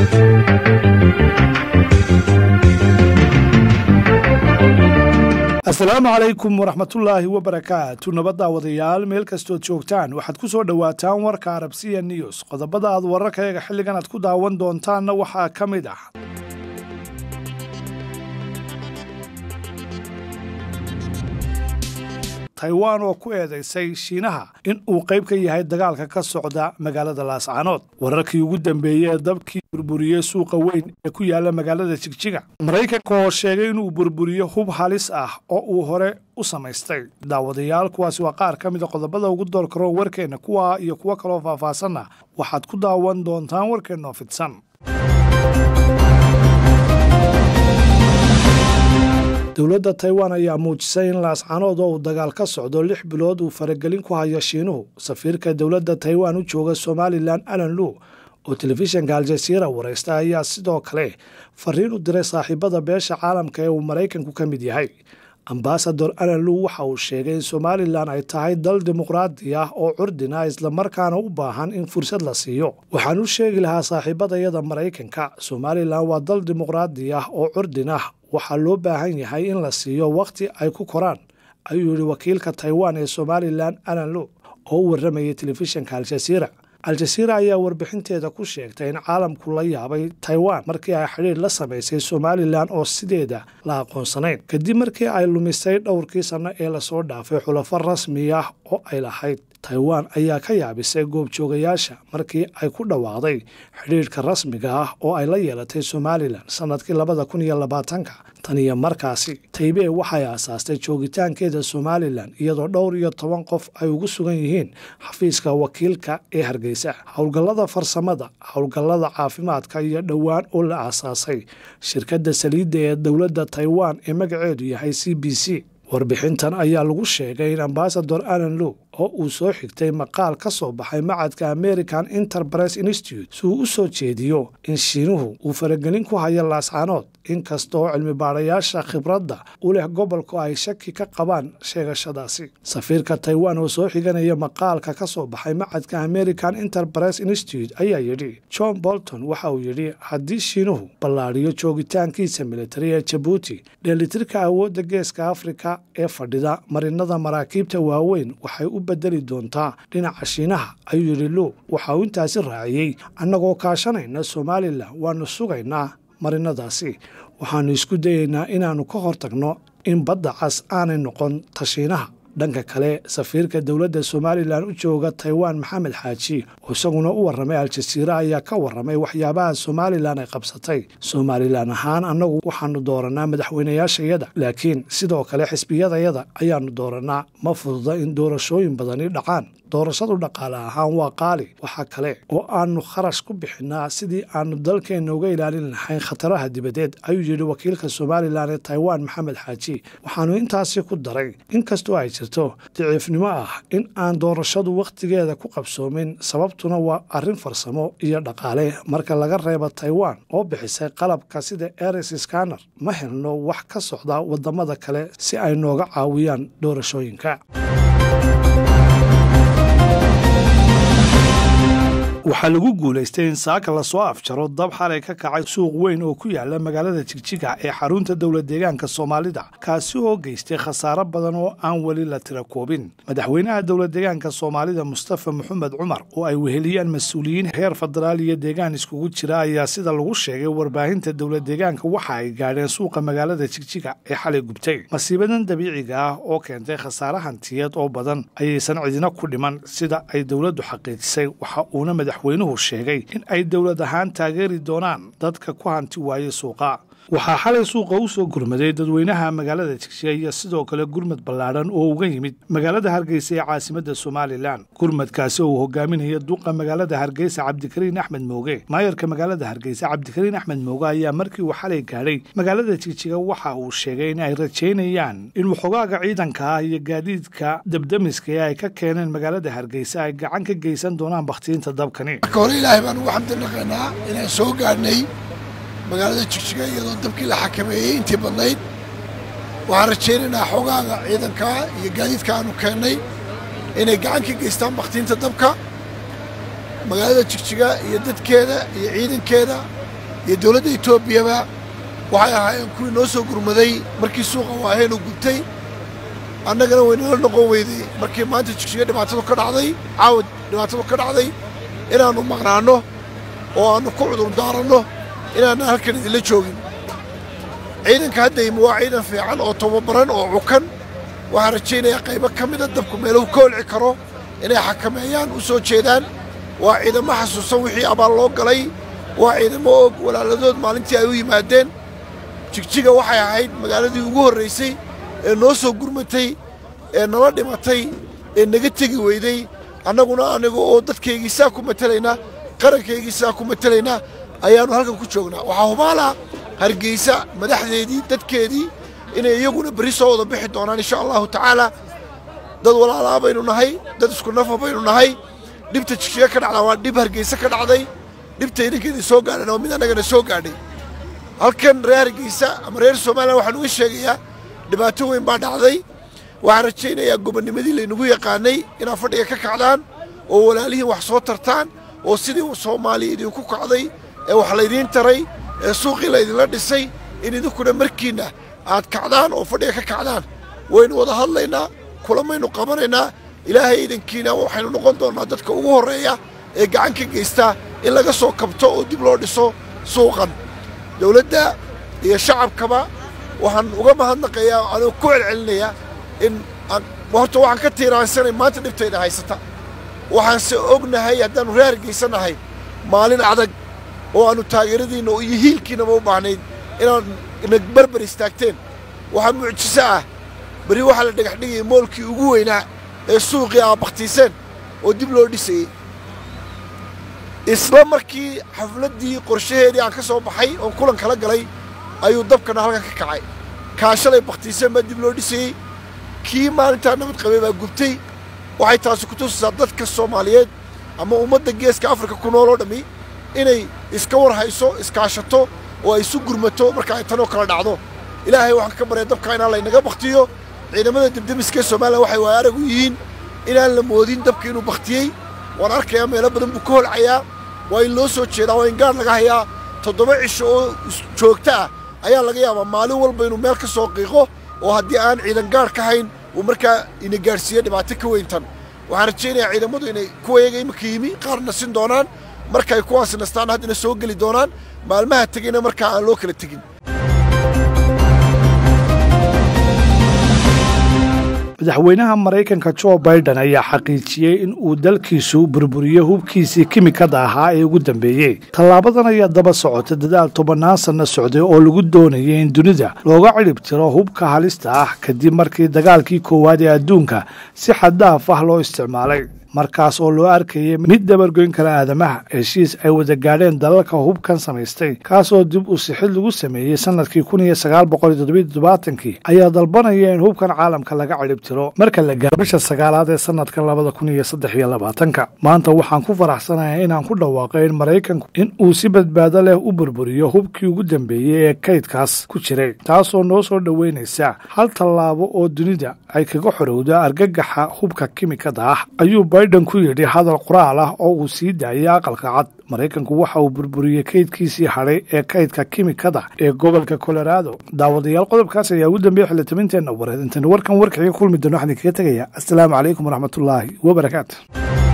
asalaamu calaykum waraxmatullaahi wabarakaatu nabadda wadayaal meel kastood joogtaan waxaad ku soo dhowaataan warka arabsiya news qodobada aad wararkayaga xilligan aad ku daawan doontaanna waxaa ka mid ah taiwan oo ku eedaysay shiinaha in uu qayb ka yahay dagaalka ka socda magaalada laascaanood wararkii ugu dambeeyey ee dabkii burburiyey suuqa weyn ee ku yaala magaalada jigjiga maraykanka oo sheegay inuu burburiyo hub halis ah oo uu hore u samaystay daawadayaal kuwaasi waa qaar ka mida qodobada ugu doorkaro warkeenna kuwa iyo kuwo kaloo faahfaahsanna waxaad ku daawan doontaan warkeennaoo fidsan dowladda taiwan ayaa muujisay in laascaanood oo uu dagaal ka socdo lix bilood uu faragelin ku hayo shiinuhu safiirka dowladda taiwan u jooga somalilan alan lu oo telefishinka aljasiira waraysta ayaa sidoo kale fariin u diray saaxiibada beesha caalamka ee uu maraykanku ka mid yahay ambasador alan lu waxa uu sheegay in somalilan ay tahay dal dimuqraadi ah oo curdina islamarkaana u baahan in fursad la siiyo waxaan u sheegi lahaa saaxiibadayada maraykanka somalilan waa dal dimuqraadi ah oo curdin ah waxaa loo baahan yahay in la siiyo wakhti ay ku koraan ayuu yihi wakiilka taiwan ee somalilan alan lu oo u warramayay telefishinka aljasiira al-jasiira ayaa warbixinteeda ku sheegtay in caalamku la yaabay taiwan markii ay xidhiir la samaysay somalilan oo sideeda la aqoonsanayn kadib markii ay lumisay dhowrkii sanno ee lasoo dhaafay xulafo rasmi ah oo ay lahayd taiwan ayaa ka yaabisay goobjoogayaasha markii ay ku dhawaaqday xidhiirhka rasmiga ah oo ay la yeelatay somalilan sannadkii labada kun iyo labaatanka tan iyo markaasi taybee waxay aasaastay joogitaankeeda somalilan iyadoo dhowr iyo toban qof ay ugu sugan yihiin xafiiska wakiilka ee hargeysa howlgallada farsamada howlgallada caafimaadka iyo dhowaan oo la aasaasay shirkadda saliidda ee dowladda taiwan ee magaceedu yahay c b c warbixintan ayaa lagu sheegay in ambasador alan low oo uu soo xigtay maqaal ka soo baxay macadka american enterprise institute si uu u soo jeediyo in shiinuhu uu faragelin ku hayo laascaanood inkastoo cilmi baadhayaasha khibradda u leh gobolku ay shaki ka qabaan sheegashadaasi safiirka taiwan oo soo xiganaya maqaalka ka soo baxay macadka american enterprise institute ayaa yidhi john bolton waxa uu yidhi haddii shiinuhu ballaadhiyo joogitaankiisa militari ee jabuuti dheelitirka awoodda geeska afrika ee fadhida marinada maraakiibta waaweyn waxay u bedeli doontaa dhinaca shiinaha ayuu yidhi low waxa uu intaasi raaciyey annagoo kaashanayna somalilan waanu sugaynaa marinadaasi waxaannu isku dayaynaa inaannu ka hortagno in badda cas aanay noqon tashiinaha dhanka kale safiirka dowladda somalilan u jooga taiwan maxamed xaaji oo isaguna u warramay al-jasiira ayaa ka warramay waxyaabaha somalilan ay qabsatay somalilan ahaan annagu waxaanu dooranaa madaxweynayaashayada laakiin sidoo kale xisbiyadayada ayaanu dooranaa ma fududa in doorashooyin badani dhacaan doorashadu dhaqaale ahaan waa qaali waxaa kale oo aanu kharash ku bixinaa sidii aanu dalkeenna uga ilaalin lahayn khataraha dibadeed ayuu yidhi wakiilka somalilan ee taiwan maxamed xaaji waxaanu intaasi ku daray inkastoo ay jirto daciifnimo ah in aan doorashadu wakhtigeeda ku qabsoomin sababtuna waa arrin farsamo iyo dhaqaale marka laga reebo taiwan oo bixisay qalabka sida eris scanner ma helno wax ka socda wadamada kale si ay nooga caawiyaan doorashooyinka waxaa lagu guulaystay in saaka lasoo afjaro dab xalay ka kacay suuq weyn oo ku yaala magaalada jigjiga ee xarunta dowla deegaanka soomaalida kaasi oo geystay khasaaro badan oo aan weli la tira koobin madaxweynaha dowla deegaanka soomaalida mustafa maxamed cumar oo ay weheliyaan mas-uuliyiin heer federaal iyo deegaan iskugu jira ayaa sida lagu sheegay warbaahinta dowla deegaanka waxa ay gaadheen suuqa magaalada jigjiga ee xalay gubtay masiibadan dabiiciga ah oo keentay khasaare hantiyeed oo badan ayaysan cidina ku dhiman sida ay dowladdu xaqiijisay waxa uuna madaxweynuhu sheegay in ay dowlad ahaan taageeri doonaan dadka ku hanti waayey suuqa waxaa xalay suuqa u soo gurmaday dadweynaha magaalada jigjiga iyo sidoo kale gurmad ballaadhan oo uga yimid magaalada hargeysa ee caasimadda somalilan gurmadkaasi oo uu hogaaminaya duqa magaalada hargeysa cabdikariin axmed mooge maayarka magaalada hargeysa cabdikariin axmed mooge ayaa markii uu xalay gaadhay magaalada jigjiga waxa uu sheegay in ay rajaynayaan in waxogaaga ciidanka ah iyo gaadiidka dabdamiska ee ay ka keeneen magaalada hargeysa ay gacan ka geysan doonaan bakhtiinta dabkani marka hore ilaahay baan ugu xamdi naqaynaa inaan soo gaadhnay magaalada jigjiga iyadoo dabkii la xakameeyey intii badnayd waxaan rajaynaynaa xogaaga ciidanka iyo gaadiidka aanu keennay inay gacan ka geystaan bakhtiinta dabka magaalada jigjiga iyo dadkeeda iyo ciidankeeda iyo dowladda etoobiyaba waxay ahaayeen kuwii noo soo gurmaday markii suuqa waahaynu gubtay annagana waynala noqon weyday markii maanta jigjiga dhibaatadu ka dhacday caawad dhibaatadu ka dhacday inaannu maqnaanno oo aannu ku cudur daaranno inaannan halkan idinla joogin ciidanka hadda yimi waa ciidan fiican oo tababaran oo cukan waxaan rajaynayaa qaybo ka mida dabku meeluhu ka olci karo inay xakameeyaan u soo jeedaan waa ciidamo xasuusan wixii abaal loo galay waa ciidamo og walaaladood maalintii ay u yimaadeen jigjiga waxay ahayd magaaladii ugu horraysay ee noo soo gurmatay ee nala dhimatay ee naga tegi weyday annaguna aniga oo dadkaygiisaa ku matelaynaa qarankaygiisaa ku matelaynaa ayaannu halkan ku joognaa waxaa hubaalaa hargeysa madaxdeedii dadkeedii inay iyaguna berri soo wada bixi doonaan insha allahu tacaala dad walaalaa baynu nahay dad isku nafa baynu nahay dhibta jigjiga ka dhacdaa waa dhib hargeysa ka dhacday dhibta idinkeedii soo gaadhana waa mid annagana soo gaadhay halkan reer hargeysa ama reer somalilan waxaan uga sheegayaa dhibaato weyn baa dhacday waxaan rajaynayaa gobonnimadii laynagu yaqaanay inaad fadhiga ka kacdaan oo walaalihiin wax soo tartaan oo sidii soomaaliya idinku kacday ee wax laydiin taray ee suuqii laydinla dhisay in idinkuna markiinna aad kacdaan oo fadhiga ka kacdaan waynu wada hadlaynaa kulamaynu qabanaynaa ilaahay idankiina waxaynu noqon doonnaa dadka ugu horreeya ee gacan ka geystaa in laga soo kabto oo dib loo dhiso suuqan dowladda iyo shacabkaba waxaan uga mahadnaqayaa anoo ku celcelinayaa in horta waxaan ka tiiraansanay maanta dhibtayda haysata waxaanse ognahay haddaannu reer hargaysanahay maalin adag oo aannu taageeradiinna iyo hiilkiinaba u baahnayd inaad na barbar istaagteen waxaa mucjiso ah berri waxaa la dhagax dhigayay moolkii ugu weynaa ee suuqii aa bakhtiiseen oo dib loo dhisayey isla markii xafladdii qorshaheedii aan ka soo baxay oon kulan kala galay ayuu dabkana halkan ka kacay kaashalay bakhtiiseen baa dib loo dhisayey kii maalintaa nabad qabay baa gubtay waxay taasi ku tusisaa dadka soomaaliyeed ama ummadda geeska afrika ku nool oo dhammi inay iska war hayso iskaashato oo ay isu gurmato marka ay tanoo kala dhacdo ilaahay waxaan ka barya dabka inaan laynaga bakhtiyo ciidamada debdemiska ee somalilan waxay waaya aragu yihiin inaan la moodin dabka inuu bakhtiyey waan arkayaa meelo badan buu ka holcayaa waa in loo soo jeedaa waa in gaar laga hayaa toddoba cisho oo joogto ah ayaa laga yaabaa maalin walba inuu meel ka soo qiiqo oo haddii aan ciidan gaar ka hayn uu markaa ina gaadhsiiyo dhibaato ka weyntan waxaan rajaynayaa ciidamadu inay kuwa yaga imika yimi qaarna sin doonaan markaay kuwaasi nastaan haddana soo geli doonaan maalmaha tegayna markaa aan loo kala tegin madaxweynaha maraykanka jo baiden ayaa xaqiijiyey in uu dalkiisu burburiyo hubkiisii kimikada ahaa ee ugu dambeeyey tallaabadan ayaa daba socota dadaal tobannaan sanno socday oo lagu doonayay in dunida looga cidhib tiro hubka halista ah kadib markii dagaalkii koowaad ee adduunka si xaddaaf ah loo isticmaalay markaas oo loo arkayay mid dabargoyn kara aadamaha heshiis ay wada gaadheen dalalka hubkan samaystay kaasoo dib u sixid lagu sameeyey sanadkii kun iyo sagaal boqol iyo toddobiyo toddobaatanki ayaa dalbanaya in hubkan caalamka laga cidhib tiro marka la gaaro bisha sagaalaad ee sanadkan labada kun iyo saddex iyo labaatanka maanta waxaan ku faraxsanahay inaan ku dhawaaqay in maraykanku in uu si badbaado leh u burburiyo hubkii ugu dambeeyey ee kaydkaas ku jiray taasoo noo soo dhoweynaysa hal tallaabo oo dunida ay kaga xorowda argagaxa hubka kimikada ah ayuu biden ku yidhi hadal qoraal ah oo uu sii daayay aqalka cad maraykanku waxa uu burburiyey kaydkiisii hadhay ee kaydka kimikada ee gobolka colorado daawadayaal qodobkaas ayaa ugu dambeeya xildhibinteenna wareed intaynu warkan warkaxiga kulmi doono waxaan idinkaga tegaya assalaamu calaykum waraxmatullaahi wabarakaatu